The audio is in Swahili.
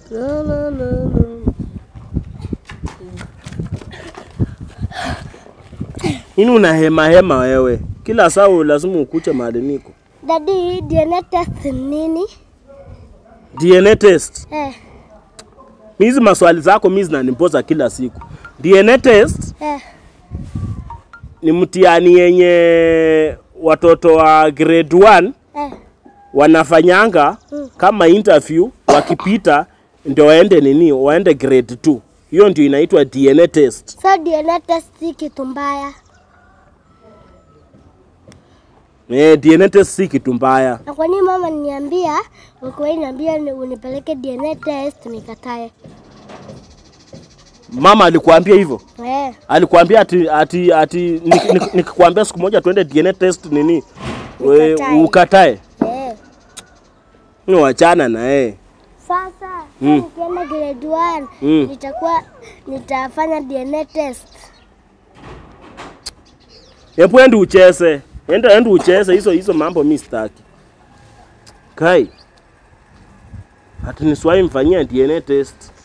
La, la, la, la. Nini una hema hema wewe? Kila saa lazima ukuche mahali niko. Dadi, DNA test ni nini? DNA test. Eh, Hizi maswali zako mimi zinanipoza kila siku. DNA test eh. ni mtihani yenye watoto wa grade 1 Eh, wanafanyanga kama interview, wakipita ndio waende nini, waende grade 2. Hiyo ndio inaitwa DNA test. so DNA test si kitu mbaya. Eh, DNA test si kitu mbaya. Na kwa nini mama niambia, ulikuwa niambia ni- unipeleke DNA test nikatae? Mama alikuambia hivyo? Eh, Alikuambia ati ati ati nik- nik- nikikwambia siku moja tuende DNA test nini? We, Nikatae. ukatae. eh. Ni wachana na yeye. Sasa Mm. nikienda grade 1 Mm. nitakuwa nitafanya DNA test. Hebu ende ucheze. Enda ende ucheze hizo hizo mambo mimi sitaki. Kai. Ati niswai mfanyia DNA test.